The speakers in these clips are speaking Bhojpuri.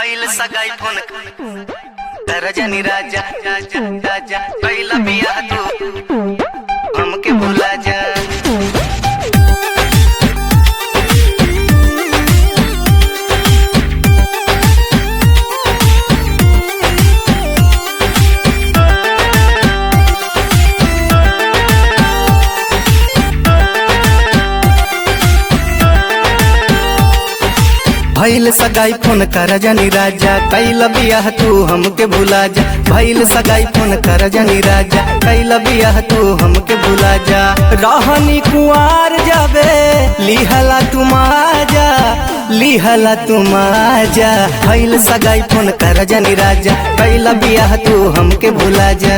भइल सगाई फोन कर जनी राजा राजा राजा पहिला बियाह तू हमके भुला जा भइल सगाई फोन कर जनी राजा कैल बियाह तू हमके भुला जा भइल सगाई फोन कर जनी राजा कैल बियाह तू हमके भुला जा रहनी कुआर जाबे लिहला तुम आजा लिहला तुम आजा भइल सगाई फोन कर जनी राजा कैल बियाह तू हमके भुला जा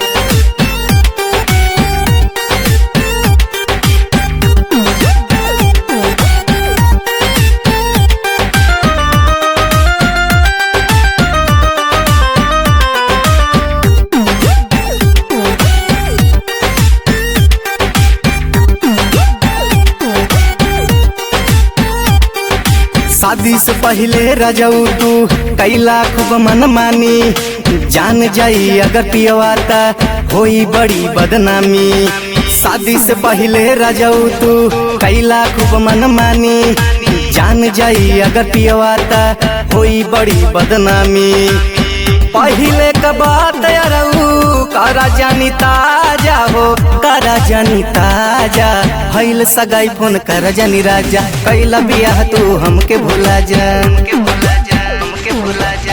शादी से पहले रजऊ तू कैला खूब मन मानी जान जाई अगर पियवाता होई बड़ी बदनामी शादी से पहले रजऊ तू कैला खूब मन मानी जान जाई अगर पियवाता होई बड़ी बदनामी पहले का बात अरऊ करा जानी ताजा हो करा जानी ताजा भइल सगाई फोन कर जानी राजा कैला बियाह तू हमके भुला जा हमके भुला जा हमके भुला जा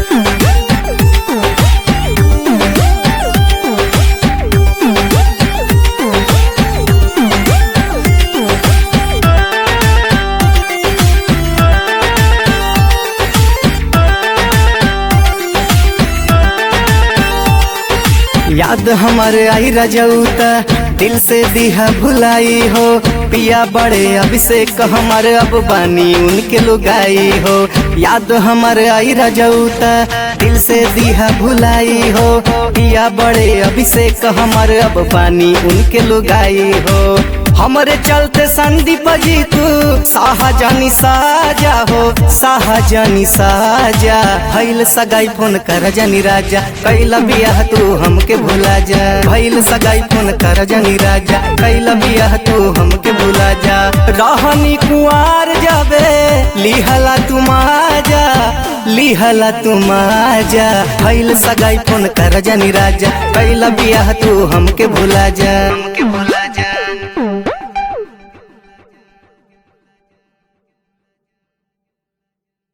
याद हमारे आई रजौता दिल से दिहा भुलाई हो पिया बड़े अभिषेक हमारे अब बानी उनके लुगाई हो याद हमारे आई रजौता दिल से दिहा भुलाई हो पिया बड़े अभिषेक हमारे अब बानी उनके लुगाई हो हमरे चलते संदीप जी तू शाहजानी साजा हो शाहजानी साजा भइल सगाई फोन कर जानी राजा कैला बियाह तू हमके भुला जा भइल सगाई फोन कर जानी राजा कैला बियाह तू हमके भुला जा रहनी कुआर जाबे लिहला तुम आजा लिहला तुम आजा भइल सगाई फोन कर जानी राजा कैला बियाह तू हमके भुला जा हमके भुला